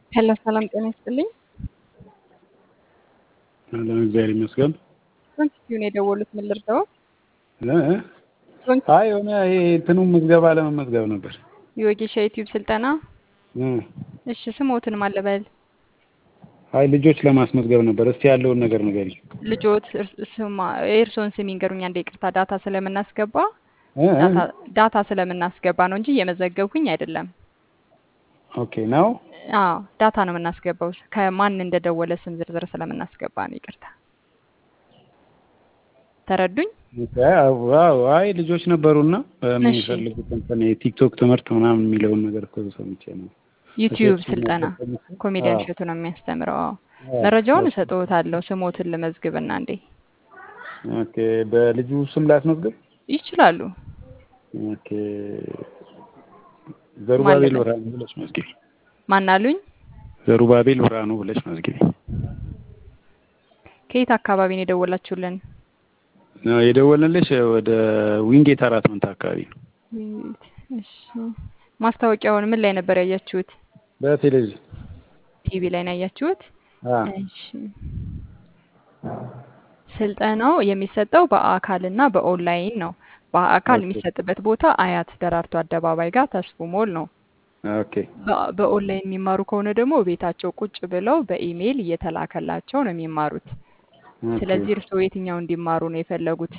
ሄሎ ሰላም ጤና ይስጥልኝ። አለን እግዚአብሔር ይመስገን። ዶንኪቲዩን የደወሉት ምን ልርዳው? እ? አይ የሆነ ይሄ እንትኑ ምዝገባ ለመመዝገብ ነበር። የወጌሻ ዩቲዩብ ስልጠና። እ። እሺ ስሞትን ማለበል አይ ልጆች ለማስመዝገብ ነበር። እስቲ ያለውን ነገር ንገሪኝ። ልጆት እርስ- ስማ የእርስዎን ስም ይንገሩኝ። አንዴ ይቅርታ ዳታ ስለምናስገባ እ? እ? ዳታ- ዳታ ስለምናስገባ ነው እንጂ እየመዘገብኩኝ አይደለም። ኦኬ ነው። አዎ ዳታ ነው የምናስገባው። ከማን እንደደወለ ስም ዝርዝር ስለምናስገባ ነው። ይቅርታ ተረዱኝ። ዋው አይ ልጆች ነበሩና እሺ። የሚፈልጉት እንትን የቲክቶክ ትምህርት ምናምን የሚለውን ነገር እኮ ሰምቼ ነው። ዩቲዩብ እሸቱ ስልጠና ነበር። ኮሜዲያን አዎ። እሸቱ ነው የሚያስተምረው። አዎ አዎ። መረጃውን እሰጥዎታለሁ። ስሞትን ልመዝግብና እንዴ ኦኬ በልጁ ስም ላስመዝግብ። ይችላሉ። ኦኬ ዘሩባቤል ማለበት? ብርሃኑ ብለሽ መዝግቢ። ማናሉኝ? ዘሩባቤል ብርሃኑ ብለሽ መዝግቢ። ከየት አካባቢ ነው የደወላችሁልን? ነው የደወልንልሽ ወደ ዊንጌት አራት መንታ አካባቢ ነው። እሺ ማስታወቂያውን ምን ላይ ነበር ያያችሁት? በቴሌቪዥን ቲቪ ላይ ነው ያያችሁት? አ እሺ ስልጠናው የሚሰጠው በአካልና በኦንላይን ነው። በአካል ኦኬ። የሚሰጥበት ቦታ አያት ደራርቱ አደባባይ ጋር ተስፉ ሞል ነው። ኦኬ በ- በኦንላይን የሚማሩ ከሆነ ደግሞ ቤታቸው ቁጭ ብለው በኢሜይል እየተላከላቸው ነው የሚማሩት። ኦኬ። ስለዚህ እርስዎ የትኛው እንዲማሩ ነው የፈለጉት?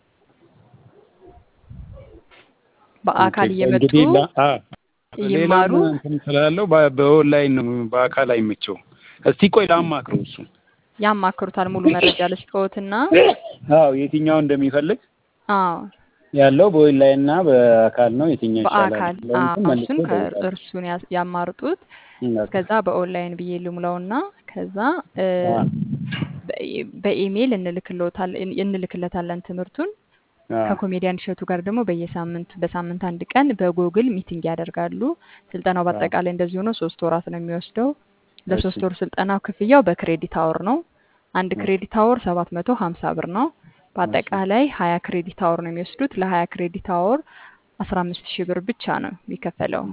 በአካል ኦኬ። እየመጡ እንግዲህ ላ- አ ይማሩ። ሌላም እንትን ስላለው በ- በኦንላይን ነው በአካል አይመቸው። እስቲ ቆይ ላማክረው እሱ ያማክሩታል። ሙሉ መረጃ ልስጥዎትና አዎ የትኛው እንደሚፈልግ አዎ ያለው በኦንላይን እና በአካል ነው የትኛው ይሻላል በአካል የሚለውን አዎ፣ እንትን መልሼ እሱን እደውላለሁ። ከእርሱን ያስ- ያማርጡት። በቃ። እስከዛ በኦንላይን ብዬ ልሙላውና ከዛ እ፣ አ በኢ- በኢሜይል እንልክልዎታለን እንልክለታለን ትምህርቱን አ ከኮሜዲያን እሸቱ ጋር ደግሞ በየሳምንት በሳምንት አንድ ቀን በጉግል ሚቲንግ ያደርጋሉ። ስልጠናው በአጠቃላይ እንደዚህ ሆኖ ሶስት ወራት ነው የሚወስደው። ለሶስት እሺ። ወር ስልጠናው ክፍያው በክሬዲት አወር ነው። አንድ ክሬዲት አወር ሰባት መቶ ሀምሳ ብር ነው። በአጠቃላይ ሀያ ክሬዲት አወር ነው የሚወስዱት። ለሀያ ክሬዲት አወር አስራ አምስት ሺህ ብር ብቻ ነው የሚከፈለው።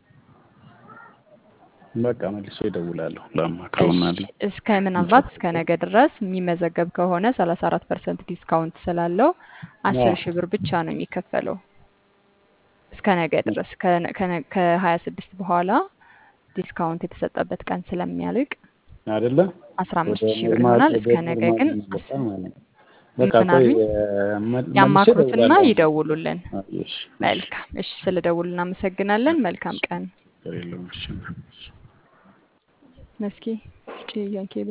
በቃ መልሶ ይደውላለሁ ላማክረውና እሺ፣ እስከ ምናልባት እስከ ነገ ድረስ የሚመዘገብ ከሆነ ሰላሳ አራት ፐርሰንት ዲስካውንት ስላለው አስር ሺህ ብር ብቻ ነው የሚከፈለው እስከ ነገ ድረስ ከሀያ ስድስት በኋላ ዲስካውንት የተሰጠበት ቀን ስለሚያልቅ አይደለ አስራ አምስት ወደ ሺህ ብር ኖርማል ይሆናል። ወደ እስከ ነገ ኖርማል ግን ይመጣል ማለት ነው። በቃ ምን ቆይ አሉኝ? እ፣ መ- መልሼ ያማክሩትና እደውላለሁ። ይደውሉልን። አዎ፣ እሺ፣ እሺ። መልካም እሺ፣ ስለ ደውሉ እናመሰግናለን። መልካም ቀን ችግር የለውም። እሺ። መስኪ ጭያቄ